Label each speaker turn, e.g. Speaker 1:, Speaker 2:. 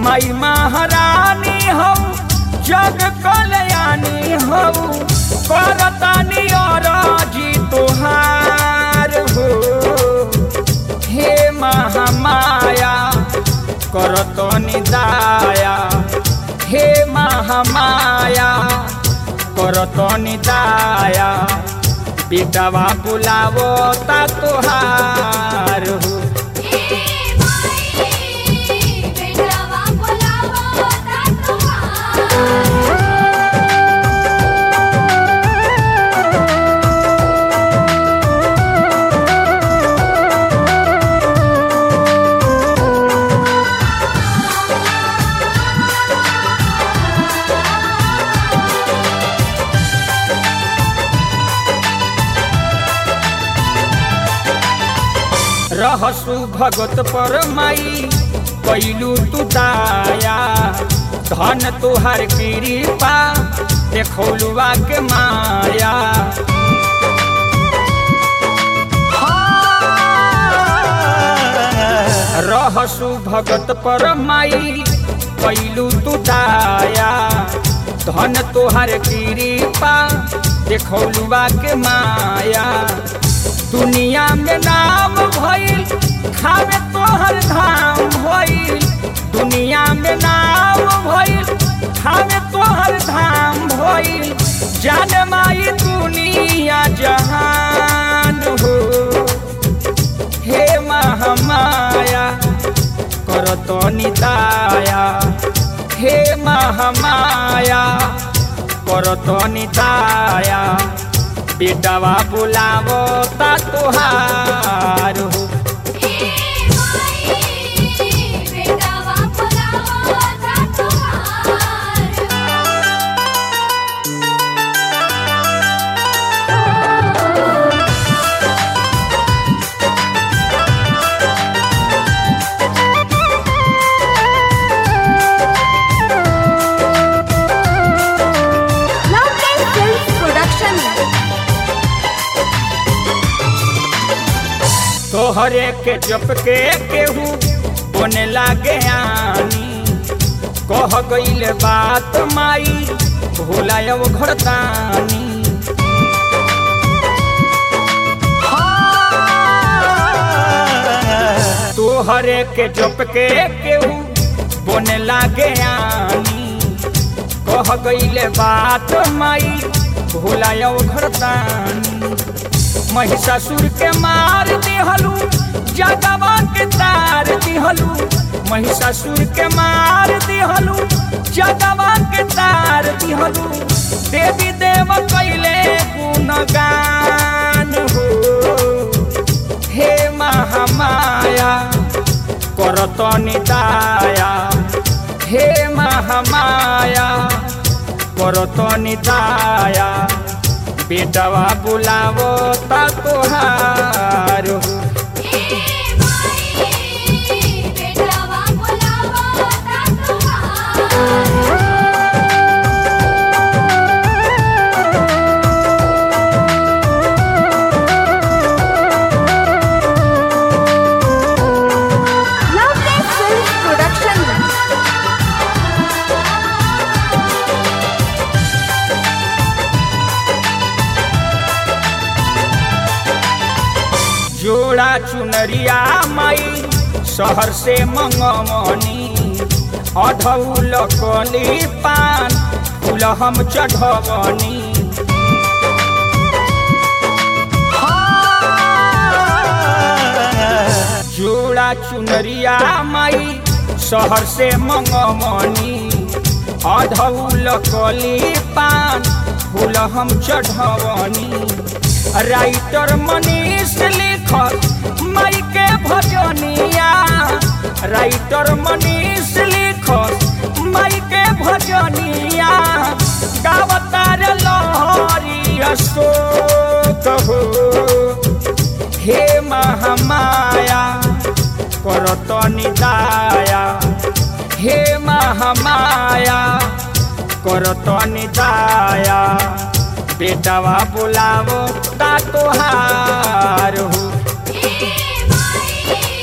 Speaker 1: माई महारानी हो जग कल्याणी हो करतानी और जी तुहार हो हे महामाया करतनी दाया हे महामाया करतनी दाया बेटवा बुलावो ता तुहार हो
Speaker 2: ए माई बेटवा बोलावो ता तुहार
Speaker 1: रहसु भगत पर माई कैलू तू दाया धन तुहार कृपा देखौलुआ के माया रहसु भगत पर माई कैलू तू दाया धन तुहार कृपा देखौलुआ के माया दुनिया में नाम भइल खावे तोहर धाम भइल दुनिया में नाम भइल खावे तोहर धाम भइल जान माई दुनिया जहान हो हे महामाया करतो निताया हे महामाया करतो निताया बेटवा बुलावो ता तुहार हो
Speaker 2: ए माई बेटवा बोलावो ता तुहार
Speaker 3: Loveday Films Production.
Speaker 1: तोहरे के जप के केहू बोने लागे आनी कह गईल बात माई भूलायब घरतानी तोहरे के जप के केहू बोने लागे आनी कह गईल बात माई भूलायब घरतानी महिषासुर के मार दिहलू जगवा के तार दिहलू महिषासुर के मार दिहलू जगवा के तार दिहलू देवी देव कैले गुणगान हो हे महामाया करत निदाया हे महामाया करत निदाया बेटवा बुलावो ता तुहार हो
Speaker 2: ए माई बेटवा बोलावो ता तुहार
Speaker 3: Loveday Films Production.
Speaker 1: जोड़ा चुनरिया माई शहर से मंगमनी अधौल कली पान फूल हम चढ़वनी जोड़ा चुनरिया माई शहर से मंगमनी अधौल कली पान फूल हम चढ़वनी राइटर मनीष लिखत माई के भजनिया राइटर मनीष लिखत माई के भजनिया गावतार लहरी अशोक हो हे महामाया करत निदाया हे महामाया करत निदाया बेटवा बुलावो ता तोहार हो
Speaker 2: ए माई